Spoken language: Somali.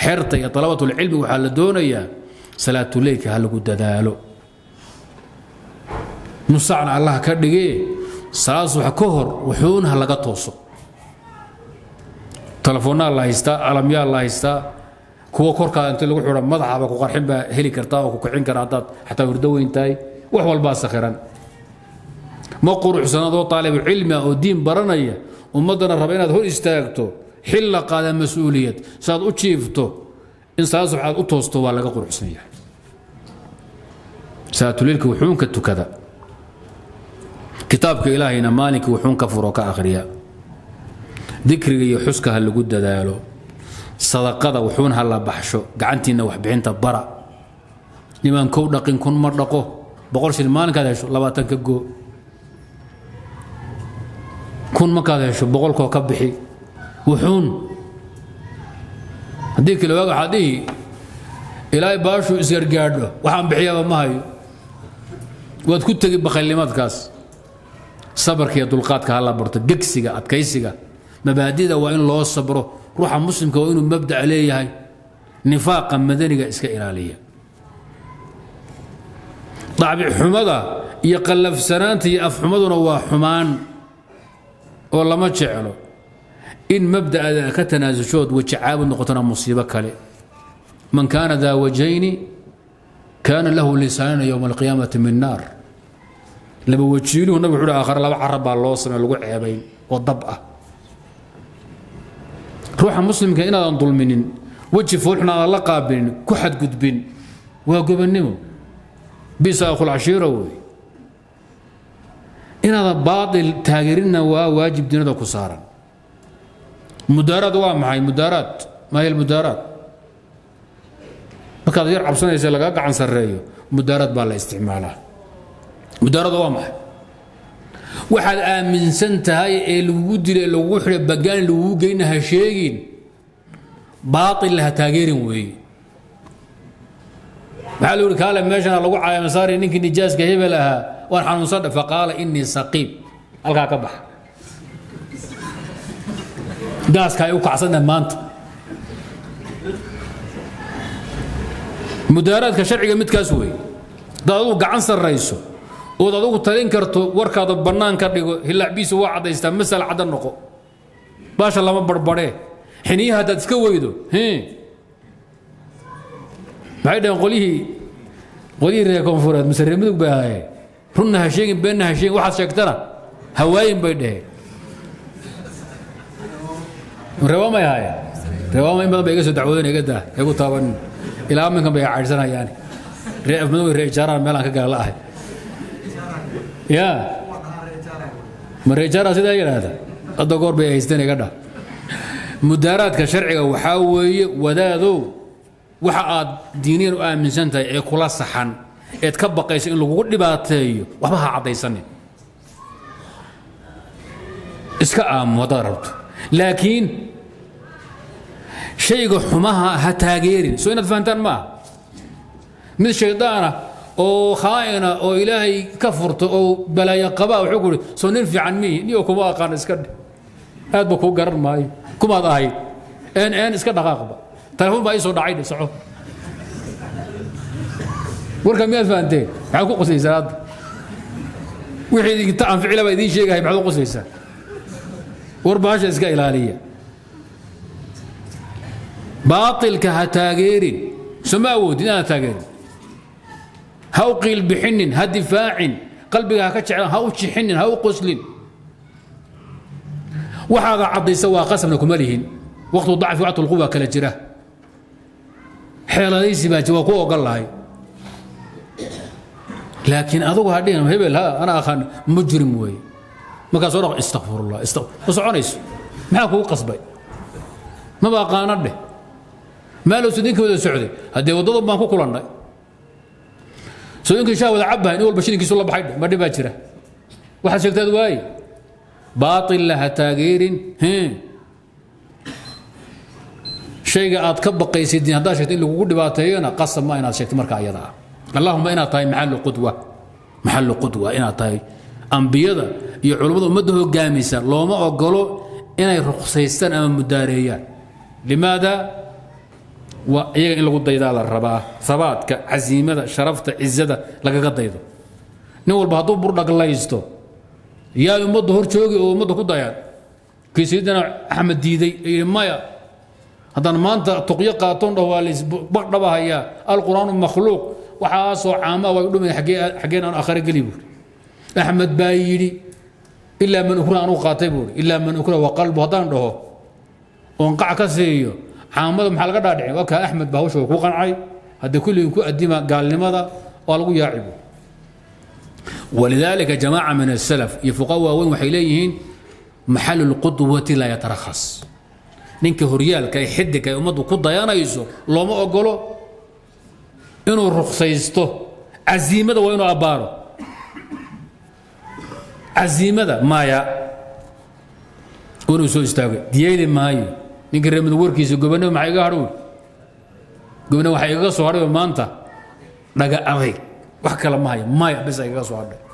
xerta iyo dalabatulcilmi waxaa la doonayaa salaatuleylka ha lagu dadaalo nusacna allah ka dhigee salaad subax ka hor wuxuun ha laga tooso telefoonaa la haystaa alamyaa la haystaa kuwa korkaada inta lagu xidho madaxaba ku qarxin baa heli kartaa oo ku kicin kara haddaad xataa hurdo weyn tahay wax walbaa sakhiran ma quruxsanadoo taalibu cilmi ah oo diin baranaya ummaddana raba inaad hor istaagto xil la qaada mas-uuliyad saaad u jiifto in salaad subax aad u toosto waa laga quruxsan yahay salaatuleylka wuxuunka tukada kitaabka ilaahayna maalinkii wuxuun ka furo ka akhriya dikriga iyo xuska ha lagu dadaalo sadaqada wuxuun ha la baxsho gacantiinna waxbixinta bara nimaan kow dhaqin kun ma dhaqo boqol shil maalinkaad hesho labaatan ka goo kun markaad hesho boqolkoo ka bixi wuxuun haddii kale waag waxaad dhihi ilaahay baashuu isgargaadho waxaan bixiyaaba ma hayo waad ku tegi bakhaylnimadkaas sabarka iyo dulqaadka ha la barto gegsiga adkaysiga mabaadida waa in loo sabro ruuxa muslimka waa inuu mabdac leeyahay nifaaqa madaniga iska ilaaliya dacbixumada iyo qallafsanaanta iyo afxumaduna waa xumaan oo lama jeclo in mabda'ada ka tanaasushood weji caabud noqotona musiibo kale man kaana daa wajayni kaana lahu lisaanana yowma alqiyaamati min naar laba wajiiluhu nabig wuxuu aakhare laba carab baa loo samey lagu ceebayn oo dab ah ruuxa muslimka inaadan dulminin weji foolxun aadan la qaabilin ku xadgudbin waa gobannimo bisa akhul cashiira wey inaadan baatil taageerinna waa waajib dinada ku saaran mudaaraad waa maxay mudaaraad maayl mudaaraad markaad yar cabsanaysa lagaa gacan sarreeyo mudaaraad baa la isticmaalaa mudaarada waa maxay waxaad aaminsan tahay ee lagugu dila ee lagugu xidha bagaan lagugu geyna ha sheegin baatilna ha taageerin weeye maxaa la yidhi kaale meeshana lagu caayamasaari ninkii nijaaska hebel ahaa waan xanuunsan faqaala innii saqiib halkaa ka baxa gaaska ay u kacsantahay maanta mudaaraadka sharciga midkaas weeye haddaad adugu gacan sarrayso ood adugu talin karto warkaada bannaan ka dhigo hilaacbiisa waa caddaystaa masal cadda noqo baasha lama barbadhee xiniyaha haddaad iska weydo maxay dhaheen qolyihii qolyihii reer koonfureed mise reer mudug bay ahaayeen runna ha sheegin beenna ha sheegin waxaad sheegtana hawaayin bay dhaheen reeba may ahaayeen reebaama in badan bay iga soo dacwoodeen iga daa igu taabanin ilaa minkan bay caydhsanayaani ree afmadow ree ijaaraan meelaan ka gala la ahay ya ma reejaara sidaa yidhaahda hadda goor bay haysteen iga dhah mudaaraadka sharciga waxaa weeye wadaadow waxa aad diiniyan u aaminsan tahay ee kula saxan eed ka baqayso in lagugu dhibaateeyo waxba ha caddaysanin iska aamu haddaad rabto laakiin shayga xumaha ha taageerin soo inaad fahantaan maaha mid shaydaana oo khaa'ina oo ilaahay ka furto oo balaayo qabaa wuxuu ku uhi soo nin fiican mihi niyo kuma aqaan iska dhe aad ba kuu garan maayo kumaad ahayd een een iska dhaqaaqba telefoon baa ii soo dhacay dhe soco warka miyaad fahanteen maxaad ku qoslaysaa hadda wixii idinta anficila baa idiin sheegahay maxaad u qoslaysaa war baasha iska ilaaliya baatilka ha taageerin soma awoodin inaad taageerin ha u qiil bixinin ha difaacin qalbiga ha ka jeclaan ha u jixinin ha u qoslin waxaada caddaysa waa qasabna kuma lihin waqtu dacfi waqtu lquwa kala jira xeeladaysi baa waa ku ogon lahay laakiin adugu ha dhihin hebel ha ana aqaan mujrim weeye markaas oo dhaq istakfirullah ma soconayso maxaa kugu qasbay maba aqaana dheh maalowsa ninkii wada socday haddee waddadan baan ku kulannay sooyinkii shaa wada cabbahay nin walba shilinkiisu la baxay ma dhibaa jira waxaad sheegtaad waaye baaطilla ha taageerin shayga aad ka baqaysid diin haddaad sheegto in lagugu dhibaateeyona qasab ma inaad sheegto marka ayada ah allahuma inaad tahay maxallu qudwa maxallu qudwa inaad tahay ambiyada iyo culummada ummadda hogaamisa looma ogolo inay ruksaystaan ama mudaareeyaan limaada waa iyaga in lagu daydaa la rabaa habaadka casiimada sharafta cizada lagaga daydo nin walba hadduu burdhaglaysto yaa ummadda hor joogi oo ummadda ku dayaan kii sayidina axmed diiday yidhi maya haddaan maanta tuqyo qaatoon dhah waa laysbadhabahayaa alqur'aanu makhluuq waxaasoo caamaa way dhumay xaggeen aan akhare geli buuri axmed baa yidhi ilaa man ukra anuu qaatay buuri ilaa man ukra wa qalbu haddaan dhaho oon qac ka siiyo caamada maxaa laga dhaadhicin waa kaa axmed baa hawsha ku qancay haddii kulligin ku adima gaalnimada waa lagu yaaci buuri ولذلك جماعة من السلف يفقوا وين وحيليهن محل القدوة لا يترخص ninka horyaalka ee xidiga ee ummaddu ku dayanayso looma ogolo inuu ruksaysto casiimada waa inuu abbaaro casiimada maya inuu soo istaago diyeeli maayo ninka reer mudug warkiisa gobonimo maxaa iga hadhow gobonimo waxaa igaga soo hadhay maanta dhaga adayg wax kale ma haya maya bes igaga soo hadhay